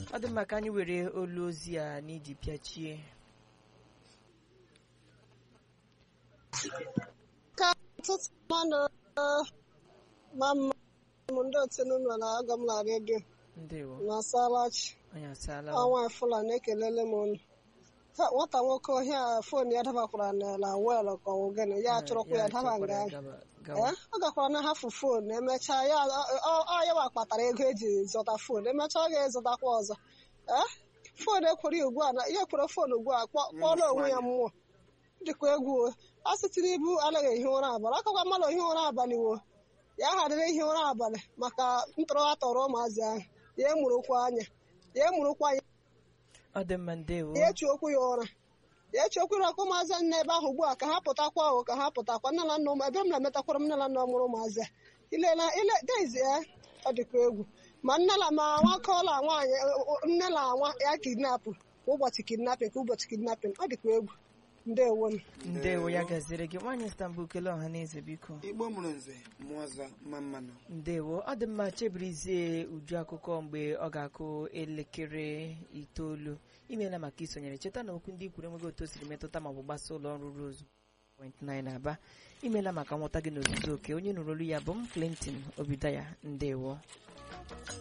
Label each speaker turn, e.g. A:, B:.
A: ọ dị mma ka anyị were olu ozi a n'iji pịachie
B: ka ọtụtụ mmadụ ma mma m ndị otu n'ụlọ na-aga m na redio
A: ndewo
B: na salachi
A: anyị asaala
B: ọnwa fulani ekelele m unu Ta nwata nwoke ọhịa fon ya dabakwara n'ala wel ka ọ gịnị ya chọrọkwa ya daba nga ahụ
A: gawa
B: Ee, ọ gakwara na hafu fon emechaa ya ọ- ọ ya wa kpatara ego eji zụta fon emechaa ọ ga-ezụtakwa ọzọ ee fon ekwere ugbu a na ihe kwere fon ugbu a kpọ- kpọrọ onwe ya mmụọ dịkwa egwu o. a sịtịrị ibu anaghị ehi ụra abalị akakwa mmadụ ohi ụra abalị wo ya ghadịrị ihi ụra abalị maka ntọrọ a tọrọ ụmụazị ahụ ya emurukwa anya ya emurukwa anya
A: ọ dị mma ndewo
B: ya echi okwu ya ụra ya echi okwu ya ụmụazị nọ ebe ahụ ugbu a ka ha pụtakwa o ka ha pụtakwa nne na nna ụmụ ebe m na-emetakwara m nne na nna mụrụ ụmụazị a ilela ile dezi ya ọ dịkwa egwu ma nne na ma nwoke ụlọ nwaanyị nne na nwa ya kidnapụ kwa ụbọchị kidnapin ka ụbọchị kidnapin ọ dịkwa egwu ndewo m
A: ndewo ya gaziri gị nwaanyị Istanbul kelee ọha na eze biko
C: igbo mụrụ nze mụọ ọzọ mma mmanụ
A: ndewo ọ dị mma chebirizie uju akụkọ mgbe ọ ga-akụ elekere itoolu imeela maka isonyere cheta na okwu ndị ikwuru enweghị otu o siri metụta maọbụ gbasa ụlọ ọrụ Rose 0.9 aba imeela maka nghọta gị n'ozuzu oke onye nụrụ olu ya bụ m Clinton Obidaya ndewo